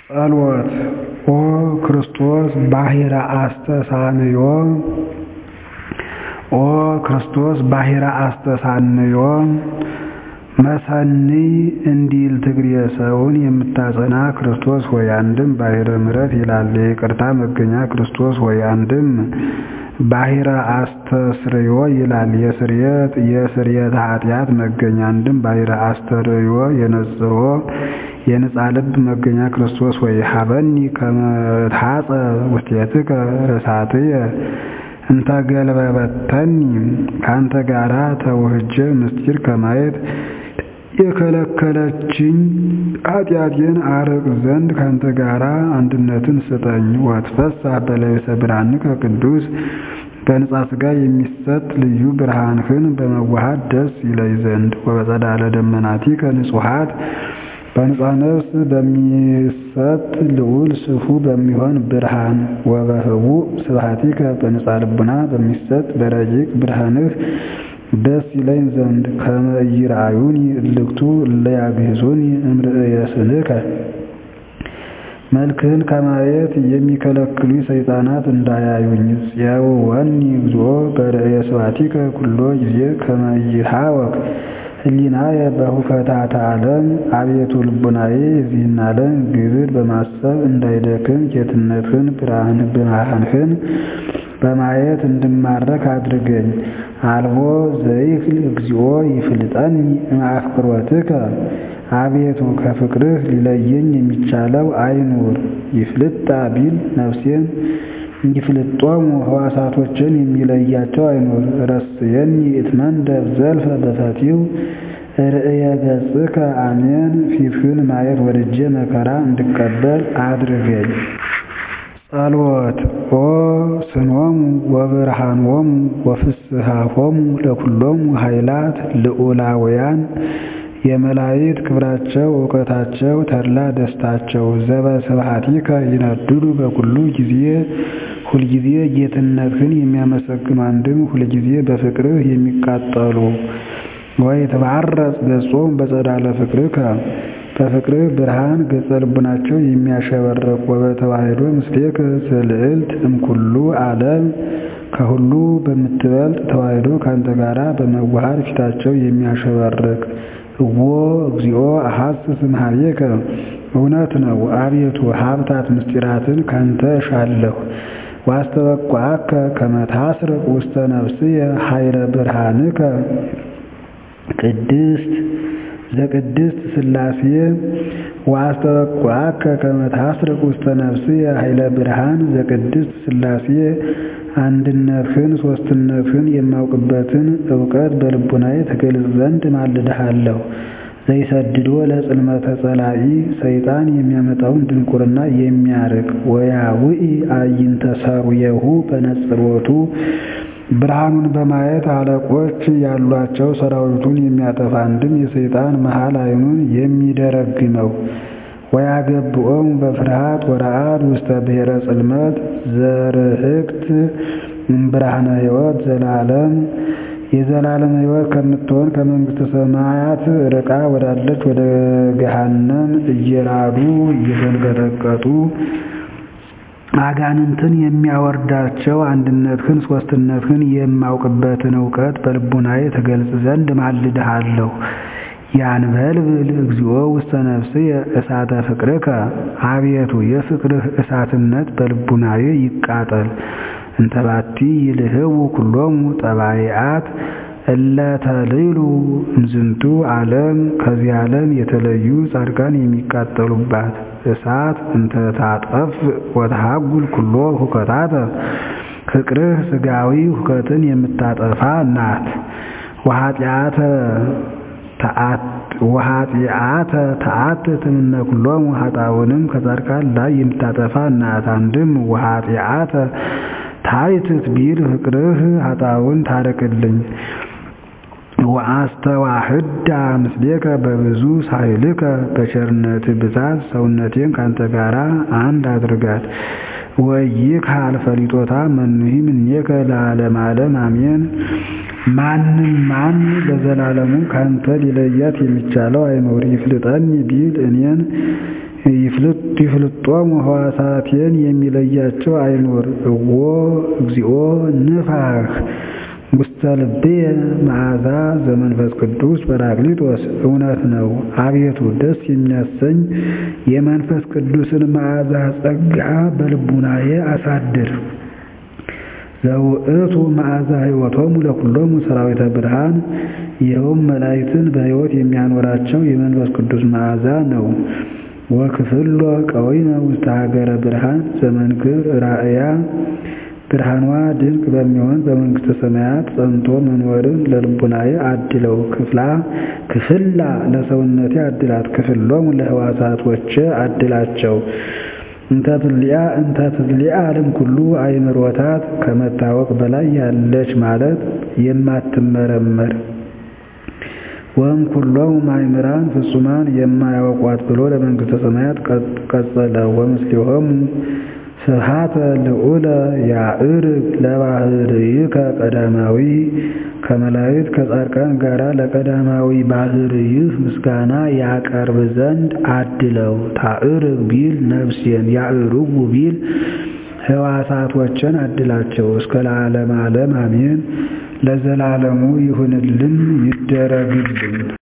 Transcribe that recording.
ጸሎት ኦ ክርስቶስ ባሕረ አስተሳንዮ ኦ ክርስቶስ ባሕረ አስተሳንዮ መሰንይ እንዲል ትግሬ ሰውን የምታጸና ክርስቶስ ሆይ አንድም ባሕረ ምሕረት ይላል የይቅርታ መገኛ ክርስቶስ ሆይ አንድም ባሕረ አስተስርዮ ይላል የስርየት የስርየተ ኃጢአት መገኛ አንድም ባሕረ አስተርእዮ የነጽሮ የንጻ ልብ መገኛ ክርስቶስ ሆይ ሀበኒ ከመ እትሐፀብ ውስቴትከ ርሳትየ እንተ ገልበበተኒ ከአንተ ጋራ ተውህጀ ምስጢር ከማየት የከለከለችኝ ኃጢአቴን አርቅ ዘንድ ካንተ ጋራ አንድነትን ስጠኝ። ወትፈሳህ በለቢሰ ብርሃንከ ቅዱስ በንጻ ሥጋ የሚሰጥ ልዩ ብርሃንህን በመዋሃድ ደስ ይለይ ዘንድ ወበጸዳለ ደመናቲከ ንጹሐት በንጻ ነፍስ በሚሰጥ ልዑል ስፉ በሚሆን ብርሃን ወበህቡዕ ስብሐቲከ በንጻ ልቡና በሚሰጥ በረቂቅ ብርሃንህ ደስ ይለኝ ዘንድ ከመ ኢይርአዩኒ እልክቱ እለ ያግሕዙኒ እምርእየ ስንከ መልክህን ከማየት የሚከለክሉ ሰይጣናት እንዳያዩኝ። ጽየውወኒ እግዚኦ በርእየ ስብሐቲከ ኩሎ ጊዜ ከመ ኢይትሐወክ ህሊናየ በሁከታተ ዓለም አቤቱ ልቡናዬ የዚህን ዓለም ግብር በማሰብ እንዳይደክም ጌትነትህን ብርሃንህን በማየት እንድማረክ አድርገኝ። አልቦ ዘይክል እግዚኦ ይፍልጠኒ እምአፍቅሮትከ አቤቱ ከፍቅርህ ሊለየኝ የሚቻለው አይኑር። ይፍልጣ ቢል ነፍሴን ይፍልጦሙ ሕዋሳቶችን የሚለያቸው አይኑር። ረስየኒ እትመንደብ ዘልፈ በፈቲው ርእየ ገጽከ አሜን። ፊትህን ማየት ወድጄ መከራ እንድቀበል አድርገኝ። ጸሎት ኦ ስኖሙ ወብርሃኖሙ ወፍስሐሆሙ ለኩሎሙ ኃይላት ልዑላውያን የመላእክት ክብራቸው እውቀታቸው ተድላ ደስታቸው ዘበስብሐቲከ ይነድዱ በኩሉ ጊዜ ሁልጊዜ ጌትነትህን የሚያመሰግኑ አንድም ሁልጊዜ በፍቅርህ የሚቃጠሉ ወይትባረጽ ገጾሙ በጸዳለ ፍቅርከ በፍቅርህ ብርሃን ገጸ ልቡናቸው የሚያሸበርቅ ወበተዋሕዶ ምስሌከ ዘልዕልት እምኩሉ ዓለም ከሁሉ በምትበልጥ ተዋሕዶ ካንተ ጋራ በመዋሃድ ፊታቸው የሚያሸበርቅ እዎ እግዚኦ አሐስስ እምኀቤከ እውነት ነው አቤቱ ሀብታት ምስጢራትን ካንተ እሻለሁ። ዋስተበቋከ ከመ ታስርቅ ውስተ ነፍስየ ኃይለ ብርሃንከ ቅድስት ዘቅድስት ሥላሴ ዋስተበቋከ ከመ ታስርቅ ውስተ ነፍስየ ኃይለ ብርሃን ዘቅድስት ሥላሴ አንድነትህን ሦስትነትህን የማውቅበትን እውቀት በልቡናዬ ትገልጽ ዘንድ ማልድሃለሁ። ዘይሰድዶ ለጽልመተ ጸላኢ ሰይጣን የሚያመጣውን ድንቁርና የሚያርቅ ወያውኢ አዕይንተ ሠሩየሁ በነጽሮቱ ብርሃኑን በማየት አለቆች ያሏቸው ሰራዊቱን የሚያጠፋ አንድም የሰይጣን መሃል ዓይኑን የሚደረግመው ወያገብኦሙ በፍርሃት ወረዓድ ውስተ ብሔረ ጽልመት ዘርህቅት እምብርሃነ ሕይወት ዘላለም የዘላለም ሕይወት ከምትሆን ከመንግሥተ ሰማያት ርቃ ወዳለች ወደ ገሃነም እየራዱ እየተንቀጠቀጡ አጋንንትን የሚያወርዳቸው አንድነትህን ሦስትነትህን የማውቅበትን እውቀት በልቡናዬ ትገልጽ ዘንድ ማልድሃለሁ። ያንበልብል እግዚኦ ውስተ ነፍስየ እሳተ ፍቅርከ አቤቱ የፍቅርህ እሳትነት በልቡናዬ ይቃጠል። እንተባቲ ይልህቡ ኩሎሙ ጠባይአት እለ ተልዕሉ እምዝንቱ ዓለም ከዚህ ዓለም የተለዩ ጻድቃን የሚቃጠሉባት እሳት እንተ ታጠፍ ወተሃጉል ኩሎ ሁከታተ ፍቅርህ ሥጋዊ ሁከትን የምታጠፋ ናት። ወኃጢአተ ተአትት እምነ ኩሎሙ ኃጣውንም ከጻድቃን ላይ የምታጠፋ ናት። አንድም ወኃጢአተ ታይትት ቢል ፍቅርህ ኃጣውን ታርቅልኝ። ወአስተዋህዳ ምስሌከ በብዙ ሳይልከ በቸርነት ብዛት ሰውነቴን ካንተ ጋራ አንድ አድርጋት። ወይክሃል ፈሊጦታ መኑሂ እምኔከ ለዓለመ ዓለም አሜን። ማንም ማን በዘላለሙ ካንተ ሊለያት የሚቻለው አይኖር። ይፍልጠኒ ቢል እኔን ይፍልጦሙ ሕዋሳቴን የሚለያቸው አይኑር። እዎ እግዚኦ ንፋህ ውስተ ልብየ መዓዛ ዘመንፈስ ቅዱስ ጰራቅሊጦስ። እውነት ነው አቤቱ ደስ የሚያሰኝ የመንፈስ ቅዱስን መዓዛ ጸጋ በልቡናዬ አሳድር። ዘውእቱ መዓዛ ሕይወቶሙ ለኩሎሙ ሰራዊተ ብርሃን ይኸውም መላእክትን በሕይወት የሚያኖራቸው የመንፈስ ቅዱስ መዓዛ ነው። ወክፍሎ ቀዊመ ውስተ ሀገረ ብርሃን ዘመንክር ራእያ ብርሃኗ ድንቅ በሚሆን በመንግሥተ ሰማያት ጸንቶ መኖርን ለልቡናዬ አድለው። ክፍላ ክፍላ ለሰውነቴ አድላት። ክፍሎሙ ለሕዋሳቶቼ አድላቸው። እንተ ትልያ እንተ ትልያ ዓለም ኩሉ አይምሮታት ከመታወቅ በላይ ያለች ማለት የማትመረመር ወም ኩሎሙ ማእምራን ፍጹማን የማያውቋት ብሎ ለመንግሥተ ሰማያት ቀጸለ። ወምስሊሆሙ ስብሐተ ልዑለ ያዕርግ ለባህርይከ ቀዳማዊ ከመላእክት ከጻድቃን ጋር ለቀዳማዊ ባህርይህ ምስጋና ያቀርብ ዘንድ አድለው። ታዕርግ ቢል ነፍሴን፣ ያዕርጉ ቢል ሕዋሳቶችን አድላቸው። እስከ ለዓለም ዓለም አሜን። ለዘላለሙ ይሁንልን ይደረግልን።